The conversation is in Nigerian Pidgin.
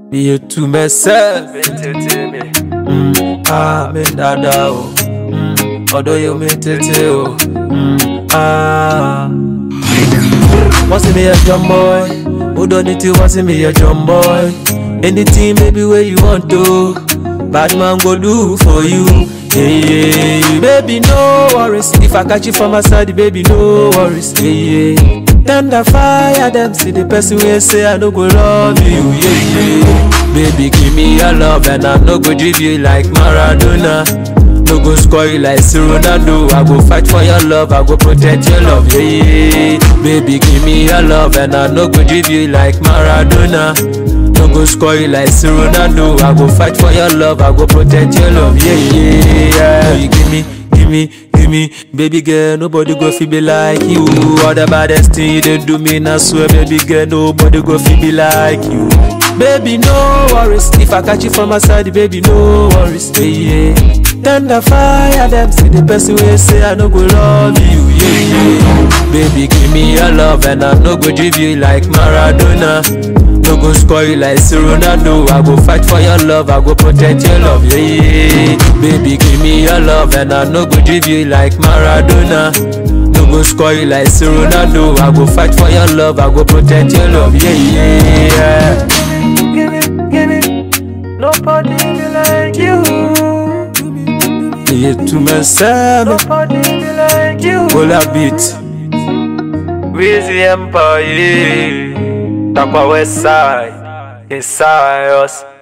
Be you to myself. Mm, ah, me dada o. Mm, although you me tete o. Mm, ah. Want see me a jump boy? Who don't need to want see me a jump boy? Anything baby where you want to, bad man go do for you. Yeah, yeah, baby no worries. If I catch you from my side, baby no worries. Yeah, yeah. Tender fire them see the person wey say I no go love you. Yeah, yeah. Baby give me your love and I no go give you like Maradona. No go score you like say Ronaldo. I go fight for your love, I go protect your love. Yeah, yeah. Baby, give me your love, and I no go give you like Maradona. No go score you like say Ronaldo. I go fight for your love, I go protect your love. Yeah, yeah, yeah. You give me, give me, give me, baby girl. Nobody go feel be like you. All the baddest thing you did do me, I swear, baby girl. Nobody go feel be like you. Baby, no worries. If I catch you from my side, baby, no worries. Yeah, yeah. Tender fire them see the person wey say I no go love you. Yeah, yeah. Baby, give me your love and I no go give you like Maradona. No go score you like say Ronaldo. I go fight for your love, I go protect your love. Yeah, yeah. Baby, give me your love and I no go give you like Maradona. No go score you like say Ronaldo. I go fight for your love, I go protect your love. Yeah, yeah. Give it, give it. Nobody be like you. Yeah, to myself, Nobody be like you. pull a beat. Weezy Empire. Takwa West Side. Inside us.